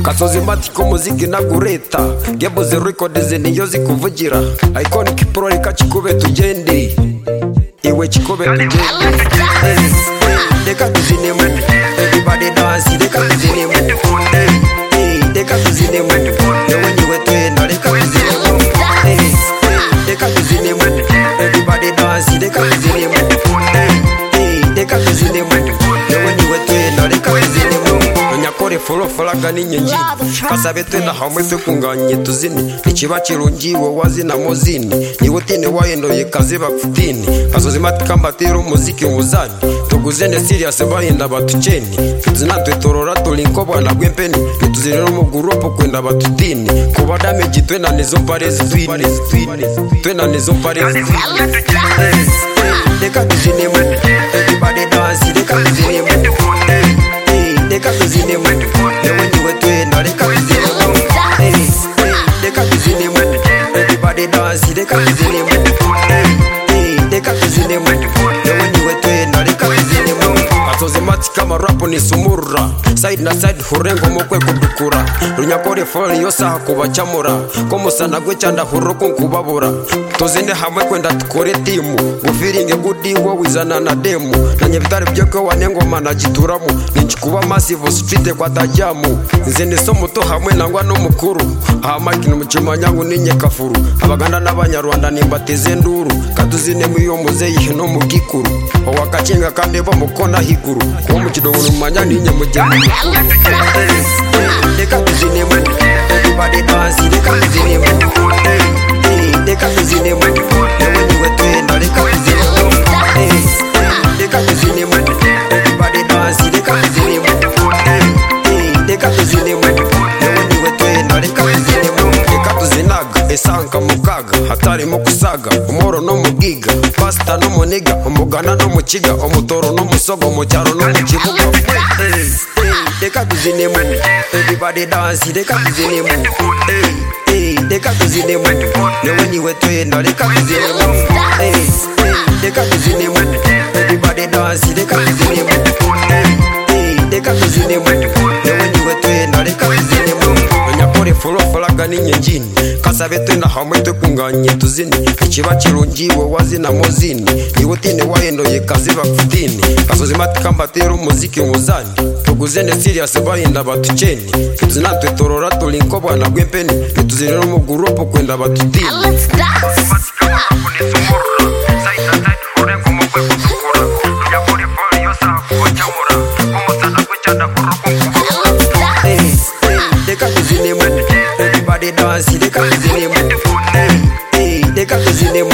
kasoza imatike umuziki ntabwo ureta gebo zero ikodizi niyo zikuvugira ayikonike pro reka kikubeta ugende iwe kikubeta ugende reka tuzinemo everybody dance reka tuzinemo reka tuzinemo yewe niwe twenda reka tuzinemo reka tuzinemo everybody dance reka tuzinemo reka tuzinemo yewe niwe twenda reka tuzinemo nyakore folo falaga n'inyengi kasabe twenda hamwe twe kunganye tuzine ikiba kirungiwe wazina muzini niwe utine wayendoye kazi bakutini kasoza imatika mbatera umuziki wuzani tuguzene siriyasi bahinda batukeni tuzinatwe torora tulinko bwana gwempeni nituzirira mu gurupu kwenda batutini kuba damage twenda nizo mparezi twini twenda nizo mparezi reka tuzinemo everybody dance reka tuzinemo reka tuzinemo yewe niwe twenda reka tuzinemo reka tuzinemo everybody dance reka tuzinemo reka tuzinemo yewe niwe twenda reka tuzinemo atoze mati kama rapo ni sumurura side na side hurengo mukwe kudukura runyakore fone yo saha kubacamura ko musana gwe cyanda hururo ko kubabura tuzinde hamwe kwenda tukore timu gufiringe gudi wowe izana na demu na nyabitare byo ko wanengoma na gituramo ninci kuba masivu sufite kwa tajyamu nze ni so muto hamwe nangwa n'umukuru aha makina umucimanyangu n'inyekafuru abaganda n'abanyarwanda nimbateze induru kaduzinemo iyo muzeyihe no mu gikuru owakakinga kandi bo mukona higuru kuba mu kidoboro mu manyani nyamugeni mukuru reka tuzinemo everybody dance reka tuzinemo reka tuzinemo yewe niwe twenda reka tuzinemo reka tuzinemo everybody dance reka tuzinemo reka tuzinemo yewe niwe twenda reka tuzinemo reka tuzinaga isanka mu kaga hatarimo kusaga umoro no mu giga pasita no muniga umugana no mu kiga umutoro no musogo mu cyaro no mu kibuga reka tuzinemo everybody dance reka tuzinemo reka tuzinemo yewe niwe twenda reka tuzinemo reka tuzinemo everybody dance reka tuzinemo reka tuzinemo yewe niwe twenda reka tuzinemo nyakore folo falaga n'inyenjini kasabe twenda hamwe twe kunganye tuzine ikiba kirungiwe wazina muzini niwe utine wayendoye kazi bakutini kasoza imatika mbatera umuziki wuzani tuguzene siriyasi bahinda batukeni tuzinatwe torora tulinko bwana gwempeni nituzirira mu gurupu kwenda batutini Let's dance. Let's dance. reka tuzinemo everybody dance reka tuzinemo reka tuzinemo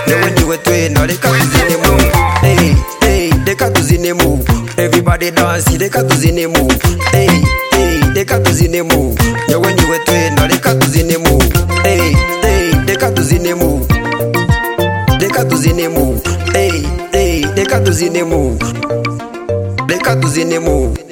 yewe niwe twenda reka tuzinemo Eh, eh, reka tuzinemo everybody dance reka tuzinemo Eh, eh, reka tuzinemo yewe niwe twenda reka tuzinemo Eh, eh, reka tuzinemo reka tuzinemo Eh, eh, reka tuzinemo reka tuzinemo